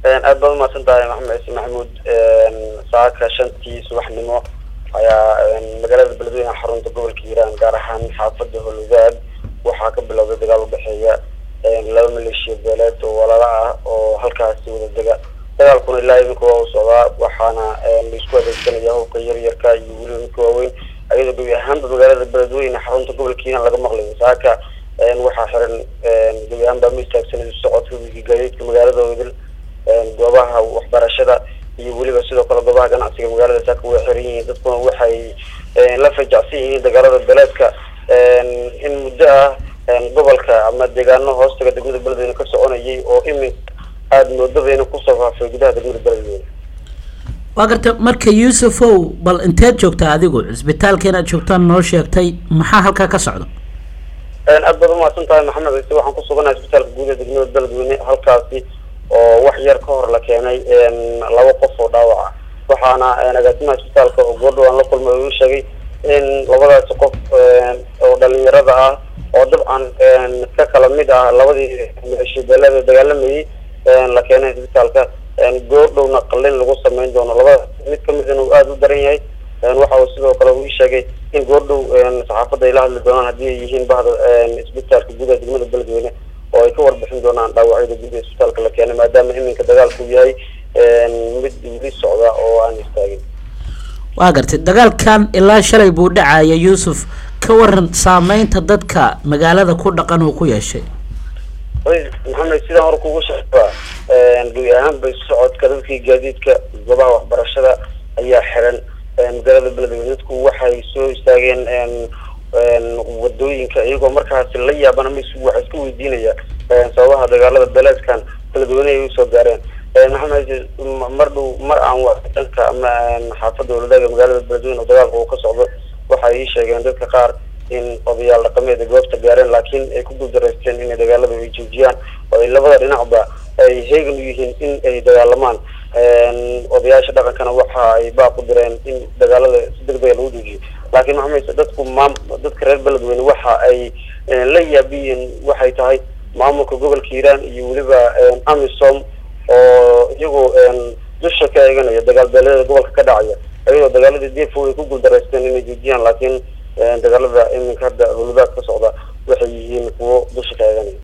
aad baad umahadsan tahay maxamed ciise maxamuud saaka shantii subaxnimo ayaa magaalada beledweyne xarunta gobolka hiiraan gaar ahaan xaafada holwadaag waxaa ka bilowday dagaal udhexeeya laba maleeshiya beeleed oo walaala ah oo halkaasi wada dega dagaalkuna ilaa iminka waa u socdaa waxaana laisku adeegsanaya hubka yaryarka iyo weliba midka waaweyn ayadoo gebi ahaanba magaalada beledweyne xarunta gobolka hiiraan laga maqlayo saaka waxaa xiran gebi ahaanba ma istaagsanay socodka gaadiidka magaalada wadil goobaha waxbarashada iyo weliba sidoo kale goobaha ganacsiga magaalada saaka way xiran yihiin dadkuna waxay la fajacsan yihiin dagaalada beleedka in muddo ah gobolka ama deegaano hoostaga degmada beledweyne ka soconayay oo imin aada moodadayna kusoo faafay gudaha degmada beledweyne waa garta marka yuusufow bal inteed joogtaa adigu cisbitaalka inaad joogtaan noo sheegtay maxaa halkaa ka socda aad baad umahadsan tahay maxamed ciise waxaan kusuganahay isbitaalka guud ee degmada beledweyne halkaasi oo wax yar ka hor la keenay laba qof oo dhaawaca waxaana agaasimaha isbitaalka oo goordhow aan la kulmay uu sheegay in labadaasi qof oo dhalinyarada ah oo dabcan ka kala mid ah labadii maleeshiyabeelada dagaalamayay la keenay isbitaalka goordhowna qalin lagu sameyn doono labada mid kamidana uu aada u daran yahay waxa uu sidoo kale uu sheegay in goordhow saxaafadda ay la hadli doonaan haddii ay yihiin bahda isbitaalka gudaha degmada beledweyne oo ay ka warbixin doonaan dhaawacyada guud ee isbitaalka la keenay maadaama iminka dagaalku yahay mid weli socda oo aan istaagin waa gartay dagaalkan ilaa shalay buu dhacaya yuusuf ka waran saameynta dadka magaalada ku dhaqan uu ku yeeshay maxamed sidaan hore kugu sheegaba gebi ahaanba socodka dadkii gaadiidka goobaha waxbarashada ayaa xiran magaalada beledweyne dadku waxay soo istaageen wadooyinka iyagoo markaasi la yaabana m waxa iska weydiinaya sababaha dagaalada beleedkan beledweyne ay usoo gaareen maxamed mar dhow mar aan dhanka ama xaafada walwadaaga magaalada beledweyne oo dagaalka uu ka socdo waxay ii sheegeen dadka qaar in odayaal dhaqameed ay goobta gaareen laakiin ay ku guuldareysteen inay dagaalada ay joojiyaan oo ay labada dhinacba ay heegan u yihiin in ay dagaalamaan odayaasha dhaqankana waxa ay baaq u direen in dagaalada si degdega lagu joojiyo laakiin maxamed dadku maam dadka reer beledweyne waxa ay la yaabiyiin waxay tahay maamulka gobolka hiiraan iyo weliba amisom oo iyagoo dusha ka eeganaya dagaal beeleeda gobolka ka dhacaya ayadoo dagaaladii defo ay ku guuldareysteen inay joojiyaan laakiin dagaalada iminka hadda howladaad ka socda waxay yihiin kuwo dusha ka eeganaya